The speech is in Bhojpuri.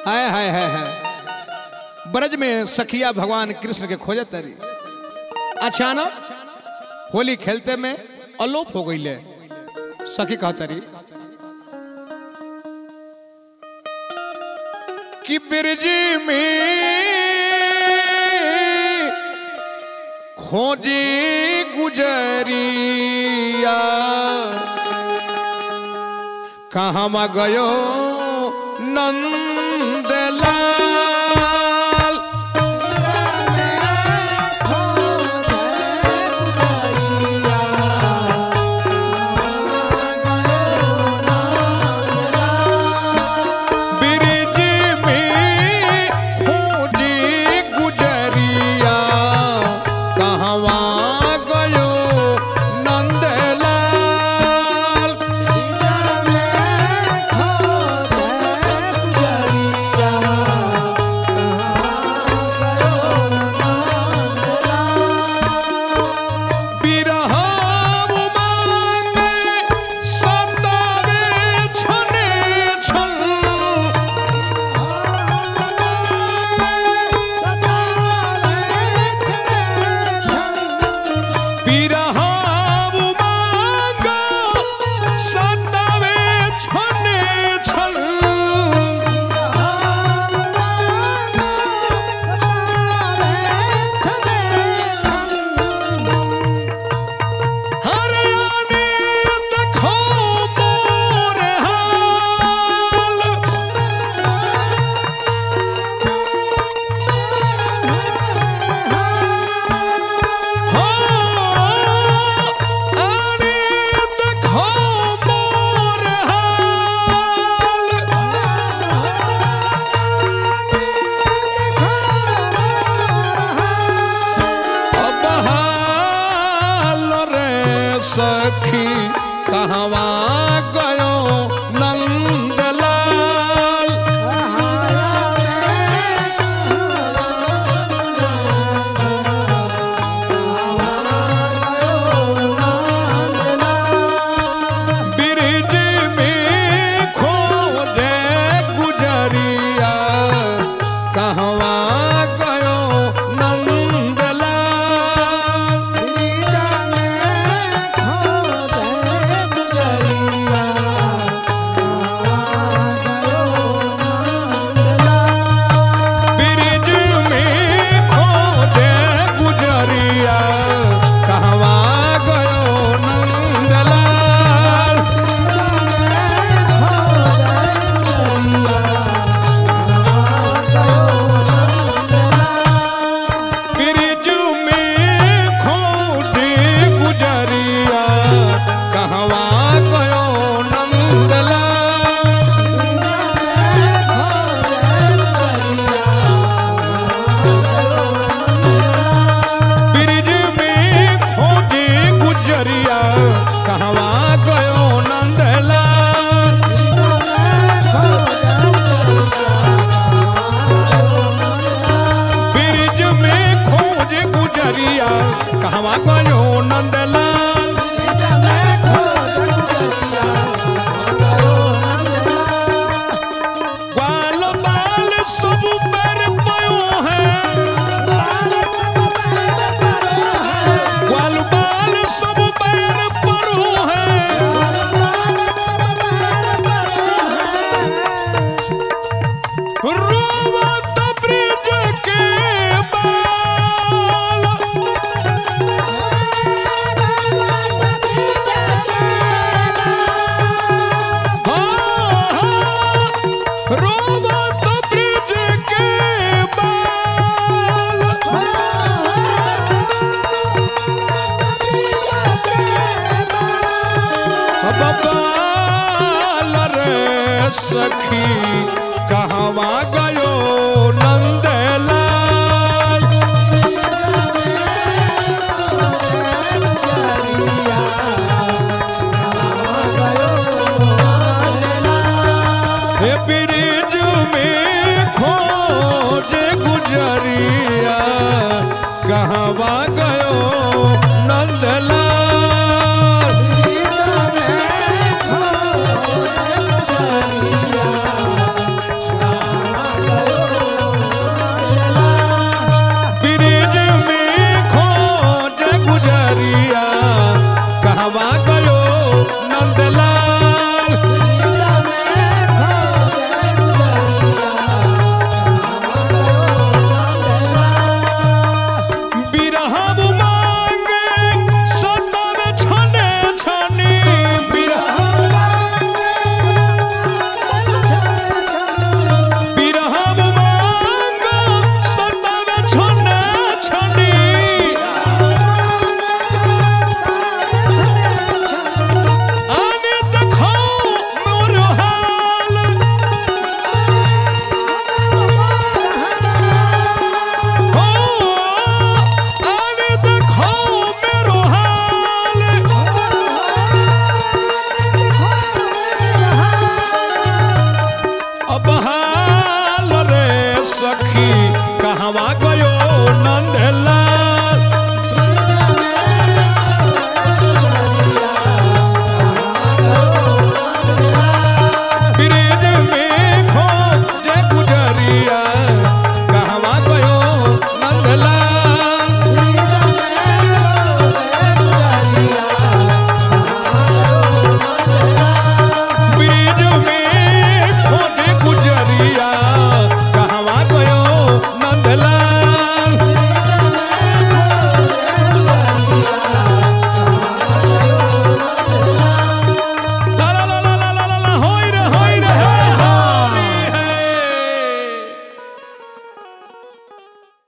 हाय हाय हाय हाय ब्रज में सखिया भगवान कृष्ण के खोजत तरी अचानक होली खेलते में अलोप हो गई सखी कहतरी कि ब्रज में खोजी गुजरिया कहवा गयो नंदलाल ब्रिज में खोजी गुजरिया कहवा गयो नंदलाल बिरह मांगे सतावे छने छन बिरह मांगे सतावे छने छन हरियाणी देखो मोर हाल हो हरियाणी देखो मोर हाल अब हाल रे सखी कहवा गयो नंदलाल ब्रिज में खोजे गुजरिया कहवा गयो नंदलाल ब्रिज में खोजे गुजरिया कहवा गयो नंदलाल ब्रिज में खोजे गुजरिया कहवा गयो नंदलाल ब्रिज में खोजे गुजरिया कहवा गयो नंदलाल ब्रिज में खोजे गुजरिया कहवा गयो नंदलाल ग्वाल बाल सब पर पयो है ग्वाल बाल सब पर परो है रोवत ब्रिज के बाल रोवत ब्रिज के बाल बबाल रे सखी कहवा गयो नंदलाल हे ब्रिज में खोजे गुजरिया कहवा गयो नंदलाल Yeah. अब हाल रे सखी कहवा गयो नंदलाल